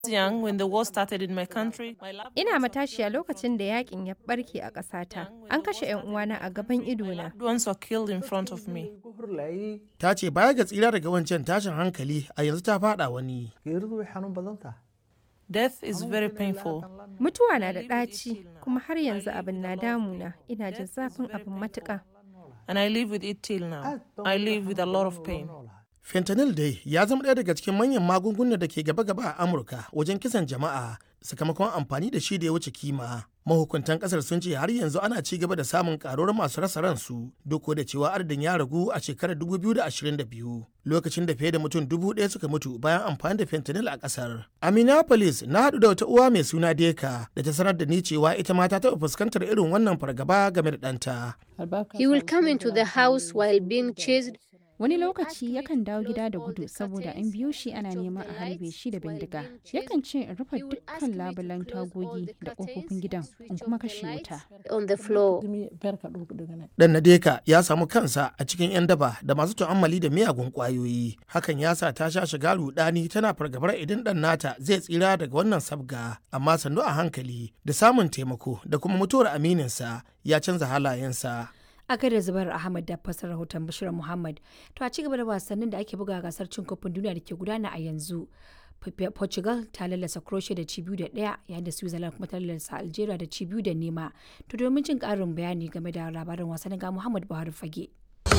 young when the war started in my country. My loved Ina matashiya lokacin da yakin ya barke a ƙasata. An kashe 'yan uwana a gaban idona. loved ones were killed in front of me. Ta ce baya ga tsira daga wancan tashin hankali a yanzu ta fada wani. geeridu way xanuun badan tahay Death is very painful. Mutuwa na da ɗaci kuma har yanzu abin na damuna. Ina jin zafin abin matuƙa. And I live with it till now. I live with a lot of pain. Fentanyl dai ya zama ɗaya daga cikin manyan magungunan da ke gaba-gaba a Amurka wajen kisan jama'a sakamakon amfani da shi da ya wuce kima. Mahukuntan ƙasar sun ce har yanzu ana ci gaba da samun ƙaruwar masu rasa ransu duk da cewa adadin ya ragu a shekarar 2022 lokacin da fiye da mutum dubu ɗaya suka mutu bayan amfani da fentanyl a ƙasar. A Minneapolis na haɗu da wata uwa mai suna Deka da ta sanar da ni cewa ita ma ta taɓa fuskantar irin wannan fargaba game da ɗanta. He will come into the house while being chased. Wani lokaci yakan dawo gida da gudu saboda an biyo shi ana neman a harbe shi da bindiga. Yakan ce in rufe dukkan labulan tagogi da ƙofofin gidan in kuma kashe wuta. on the floor. Dan Nadeka ya samu kansa a cikin 'yan daba da masu tu'ammali da miyagun ƙwayoyi. Hakan ya sa ta sha shiga rudani tana fargabar idan ɗan nata zai tsira daga wannan sabga. Amma sannu a hankali da samun taimako da kuma mutuwar amininsa ya canza halayensa. a da zubar ahmad da fasar rahoton bashir muhammad to a ci gaba da wasannin da ake buga gasar cin kofin duniya da ke gudana a yanzu P- portugal ta lallasa croatia da ci biyu da daya yayin da switzerland kuma ta lallasa algeria da ci biyu da nema to domin jin karin bayani game da labarin wasannin ga muhammad buhari fage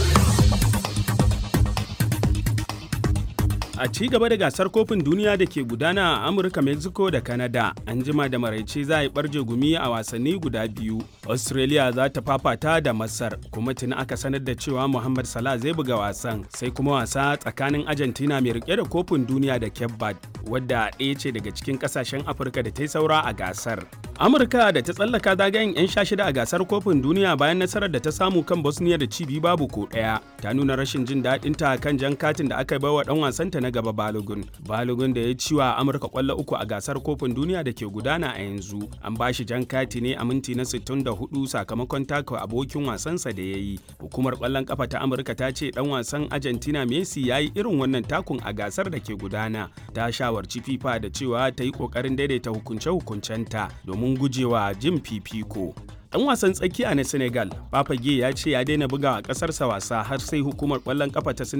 A ci gaba da gasar kofin duniya da ke gudana a Amurka, Mexico da Canada, an jima da maraice za a yi barje gumi a wasanni guda biyu. Australia za ta fafata da Masar, kuma tuni aka sanar da cewa Muhammad Salah zai buga wasan, sai kuma wasa tsakanin Argentina mai rike da kofin duniya da Cape Verde, wadda ɗaya ce daga cikin ƙasashen Afirka da ta yi saura a gasar. Amurka da ta tsallaka zagayen 'yan sha shida a gasar kofin duniya bayan nasarar da ta samu kan Bosnia da ci biyu babu ko ɗaya, ta nuna rashin jin daɗinta kan jan katin da aka baiwa ɗan wasanta na gaba Balogun. Balogun da ya ci wa Amurka kwallo uku a gasar kofin duniya da ke gudana a yanzu. An ba shi jan kati ne a minti na 64 sakamakon taka abokin wasansa da ya yi. Hukumar kwallon kafa ta Amurka ta ce dan wasan Argentina Messi ya yi irin wannan takun a gasar da ke gudana. Ta shawarci FIFA da cewa ta yi kokarin daidaita hukunce-hukuncenta domin gujewa jin fifiko. Dan wasan tsakiya na Senegal, Papa Gueye ya ce ya daina buga a ƙasarsa wasa har sai hukumar ƙwallon ƙafa ta Senegal